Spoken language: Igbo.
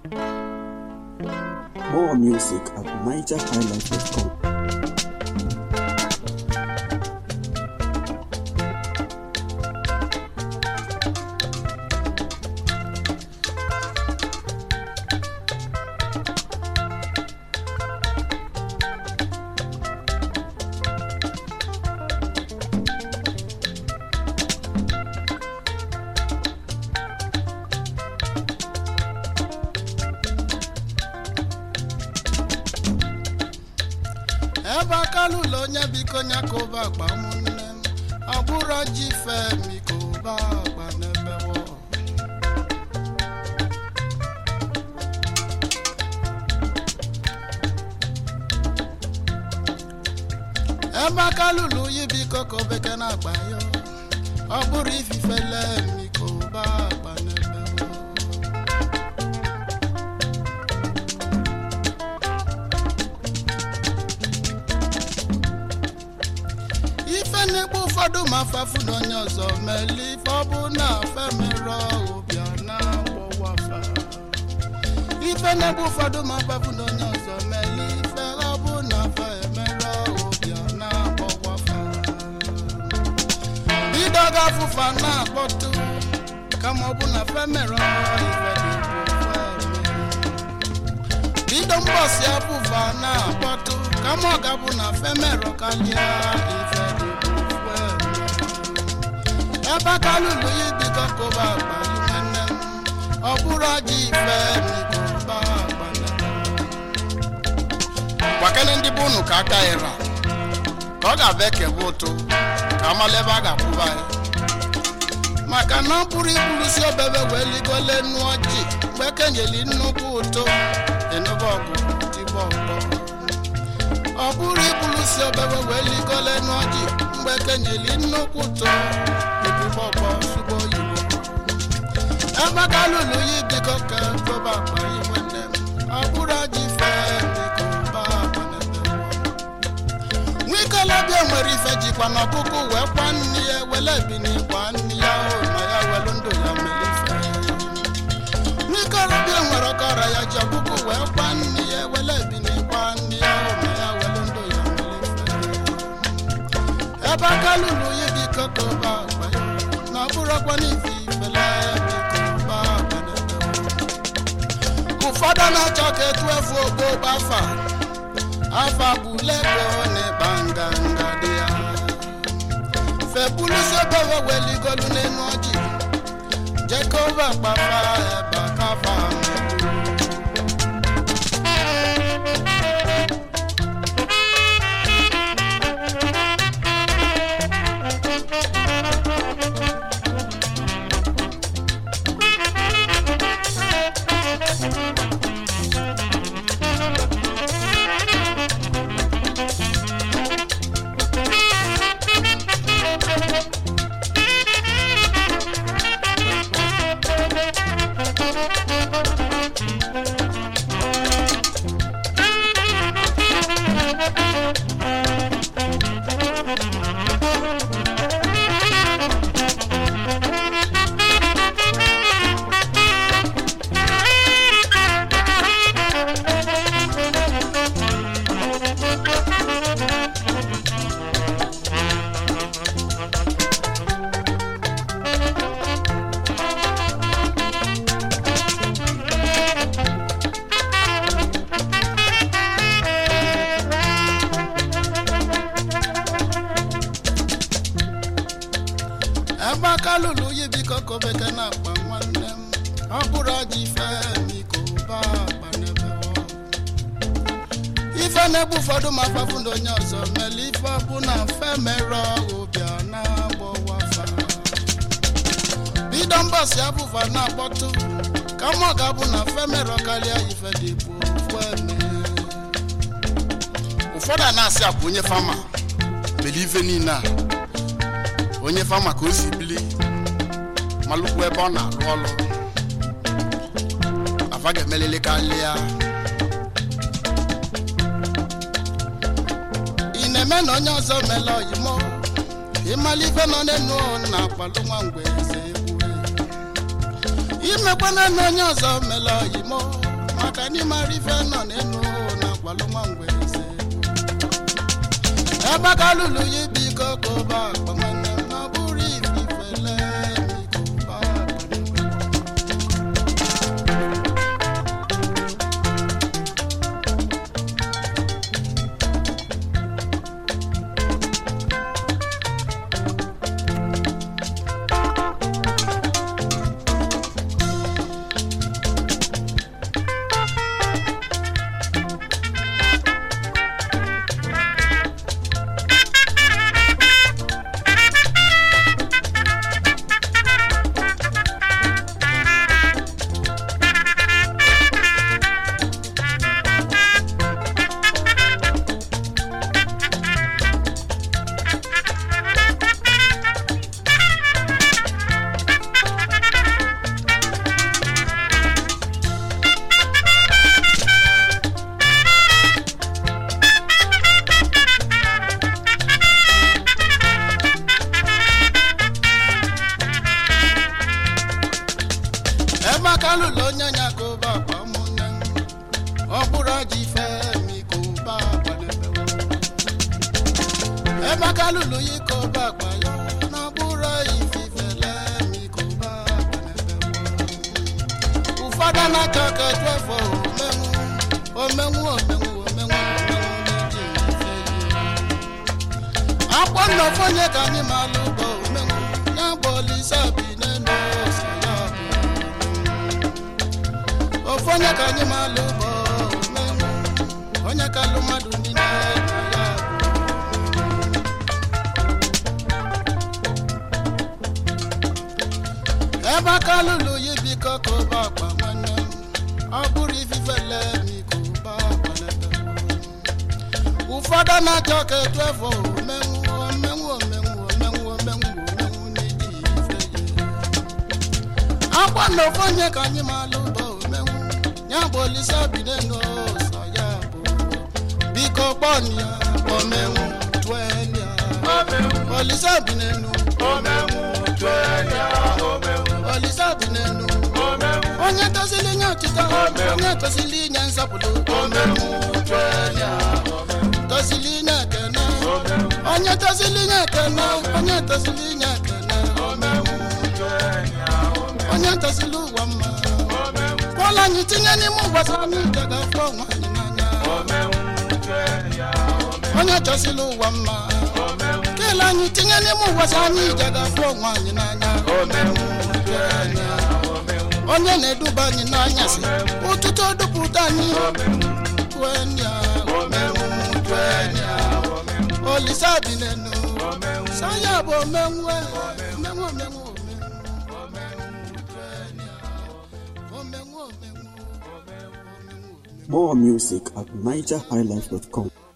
More music at nigerhighlife.com. ebe aka lụlọ onye biko nya ka ụba akpa ụmụnne m ọ bụrụ ji femi ka ụba akpa n'ebe wọ ebe aka lụlụ yi biko ka obeke na-akpa ya ọ bụrụ ifife lemi ka ụba akpa n'ebe wọ ife na-egbu ụfọdụ ma fafu na onye ọzọ mele ife ọ bụ na afe mere ụbịa na agbọwafa ife na-egbu ụfọdụ ma fafu na onye ọzọ mele ife ọ bụ na afe mere ụbịa na agbọwafa bido ga-afụfa na-akpọtụ kama ọ bụ na afe mere ife dị bido mbọsi afụfa na-akpọtụ kama ọ ga-abụ na femero kalịa ife dị ofu eme. ebe aka lụlụ ya biko kụba akpa yi nwanne m ọ bụrụ aja ife mikụba akpa gwakene ndị bụ unu ka aka ịra ka ọ ga-abụ ekebe ụtụ ka amala ebe a ga-akwụba ya maka na ọ bụrụ ibulusi obebe wee ligole nnu ọjị mgbe kenyeli nnukwu ụtụ enube ọgụ tigbo ọgbọ ọ bụrụ ibulusi obebe wee ligole nnu ọjị mgbe kenyeli nnukwu ụtụ ebigbo ọgbọ sugbo oyibo ebe ka lụlụ ya biko ka koba akpa yi nwanne m ọ bụrụ ajị fee biko ba akpa n'ebe nwikolobịa nwere ife jikwa n'ọkụkụ wee kwa nne ya wele bini kwa nne ya o ma ya welu ndụ ya mere ife nwikolobịa nwere ọkọrọ ya ji ọkụkụ wee kwa nne ya wele bini kwa nne ya o ma ya welu ndụ ya mere ife ebe aka lụrụ ya biko ka ụba akpa ya na ọ bụrụkwa n'ife ifele biko ụba akpa n'ebe ụfọdụ na-achọ ka etu efu ogbo gbafa afa bulego n'ịkpa nganga dị ya febulusobewe weligolu n'enu ọjị jekova kpafa ebe akafa ebe aka lụlụ yi biko ka obeke na-akpa nwanne m ọ bụrụ ọjị ife biko ba akpa n'ebe ọ. ife na-egbu ụfọdụ ma fafu na onye ọzọ mere ife ọ bụ na mfe mere ụbịa na-agbọwafa bido mbọsi abụfa na-akpọtụ kama ọ ga-abụ na mfe mere karịa ife dị bụ ofu eme ụfọdụ a na-asị akwa onye fama mere ife niile a onye fama ka o si bili malụkwu ebe ọ na-arụ ọrụ afa ga-emelele karịa ị na-eme na onye ọzọ mele oyimo ịmala ife nọ n'enu na akpalụ nwa mgbe eze egwu imekwana na onye ọzọ mele oyimo ka anyị mara ife nọ n'enu na agwalụma mgbeze ebe ka lụlụ ya biko kụba akpa nwanne m na ọ bụrụ ififele biko kụba akpa emeka lụlụ onye nya kụba akpa mụnne m ọ bụrụ aja ife mi kụba akpa n'ebewe emeka lụlụ ya kụba akpa ya na ọ bụrụ ififele mi kụba akpa n'ebewe ụfọdụ na-aka ka twefọ omenwu omenwu omenwu omenwu n'iji ife ya akpọ nnọfọ onye ka anyị ma alụ bụ omenwu ya bụ olise bi n'elu ọsọ ya bụ ofu onye ka anyị ma alụ bụ omenwu onye ka alụ mmadụ niile na ya bụ ebe aka lụlụ ya biko ka ụba akpa nwanne m ọ bụrụ ififele biko ụba akpa n'ebe ụfọdụ na-achọ ka etu efọ omenwu omenwu omenwu omenwu omenwu omenwu n'iji ife ya akwa na ofu onye ka anyị ma alụ bụ omenwu ya bụ olise binenu sọ ya bụ biko kpọnụ ya omenwu twenye olise binenu olise binenu onye tosili nye ọchịchọ onye tosili nye nsọpụrụ tosili nye ekene onye tosili nye ekene onye tosili nye ekene onye tosili ụwa mma kwụọla anyị tinye n'ime ụbọchị anyị gaga fụọ onwe anyị n'anya onye chọsila ụwa mma kele anyị tinye n'ime ụbọchị anyị gaga fụọ onwe anyị n'anya onye na-eduba anyị n'anyasị ụtụtụ dupụta anyị twenya twenya olisa bi n'enu saya bụ omenwe omenwe omenwe More music at nigerhighlife.com.